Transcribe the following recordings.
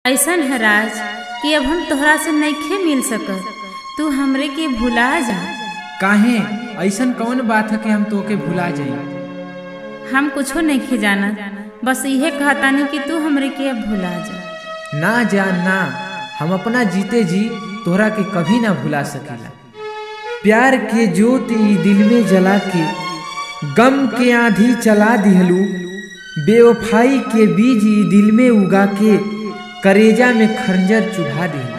ऐसन है राज कि अब हम तोहरा से नइखे मिल सकत तू हमरे के भुला जा काहे ऐसन कौन बात है कि हम तोके भुला जाई हम कुछो नइखे जाना बस इहे कहतानी कि तू हमरे के अब भुला जा ना जान ना हम अपना जीते जी तोहरा के कभी ना भुला सकीला प्यार के ज्योत ई दिल में जला के गम के आंधी चला दिहलू बेवफाई के बीज ई दिल में उगा के करेजा में खंजर चुभा दिहलू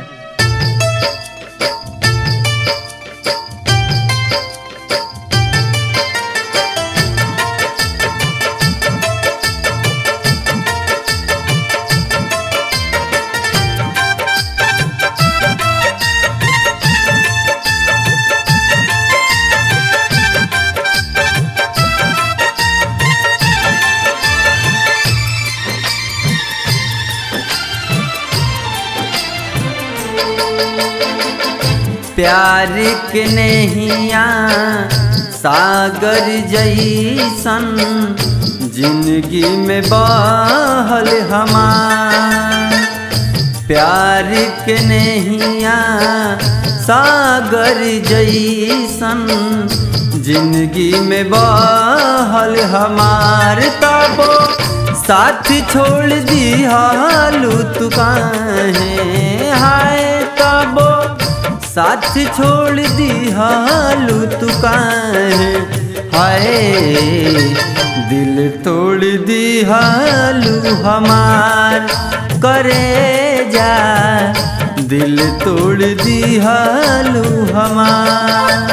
प्यार के नैया सागर जैसन जिंदगी में बहल हमार प्यार के नैया सागर जैसन जिंदगी में बहल हमार तबो साथ छोड़ दिहालू तू काहे हाय तबो साथ छोड़ दिहालू तू काहे हाय दिल तोड़ दिहालू हमार करे जा दिल तोड़ दिहालू हमार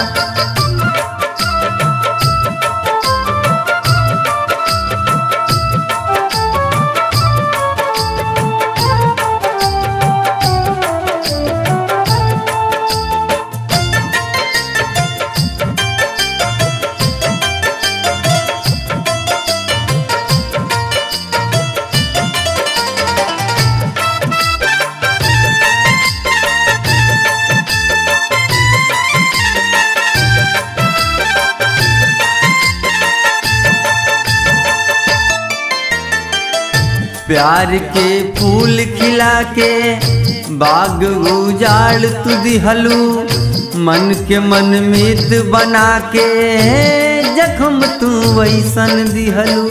प्यार के फूल खिला के बाग उजाड़ तू दिहलू मन के मन मीत बना के जख्म तू वैसन दिहलू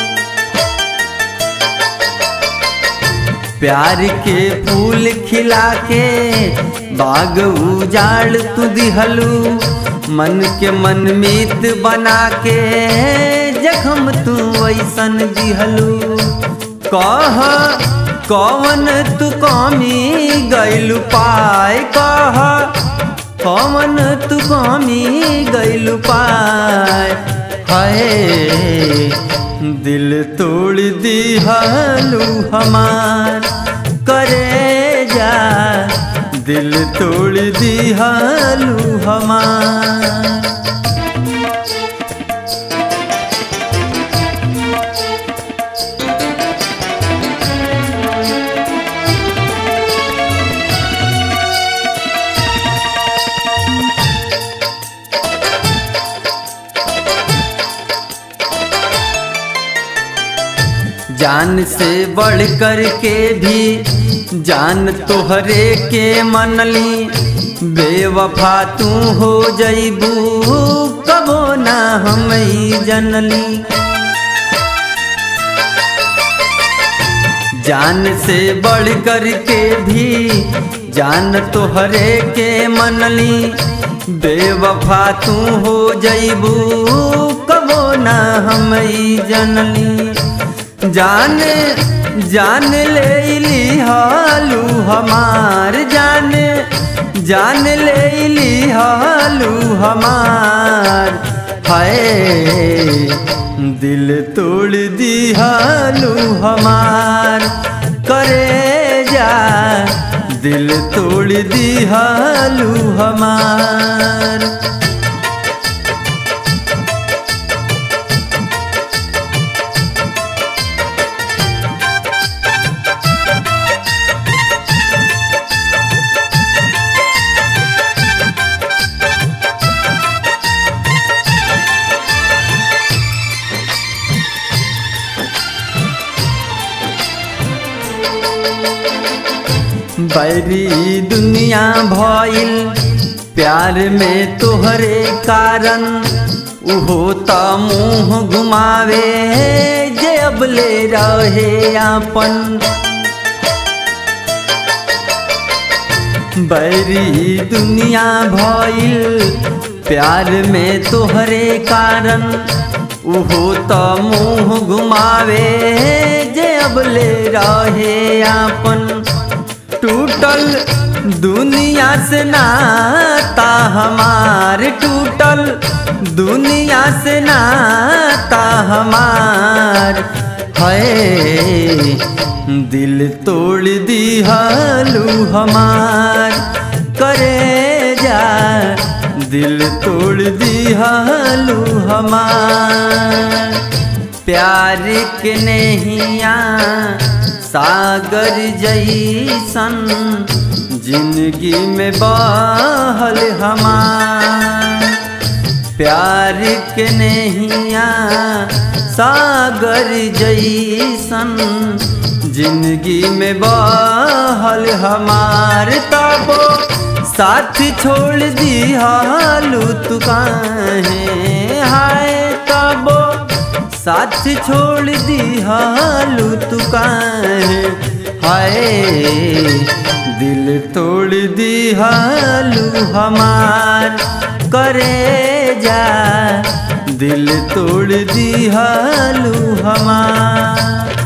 प्यार के फूल खिला के बाग उजाड़ तू दिहलू मन के मन मीत बना के जख्म तू वैसन दिहलू कह कौन तू कमी गैलू पाए कह कौन तू कमी गैलू पाए हाय दिल तोड़ दिहलू हमार करे जा दिल तोड़ दिहलू हमार जान से बढ़ कर के भी जान तोहरे के मनली बेवफा तू हो जईबू कबो ना हम जनली जान से बढ़ कर के भी जान तोहरे के मनली बेवफा तू हो जईबू कबो ना हम जनली जान जान ले ली हालू हमार जान जान ले ली हालू हमार हाय दिल तोड़ दी हालू हमार करे जा दिल तोड़ दी हालू हमार बैरी दुनिया भइल प्यार में तोहरे कारण उहो त मुँह घुमावे जे अबले रहे आपन बैरी दुनिया भइल प्यार में तोहरे कारण उहो त मुँह घुमावे जे अबले रहे आपन टूटल दुनिया से नाता हमार टूटल दुनिया से नाता हमार है दिल तोड़ दिहालू हमार करे जा दिल तोड़ दिहालू हमार प्यार के नहिया सागर जैसन जिंदगी में बहल हमार प्यार के नहिया सागर जैसन जिंदगी में बहल हमार तबो साथ छोड़ दिहालू तू काहे हाय तबो साथ छोड़ दिहालू तू काहे हाय दिल तोड़ दिहालू हमार करे जा दिल तोड़ दिहालू हमार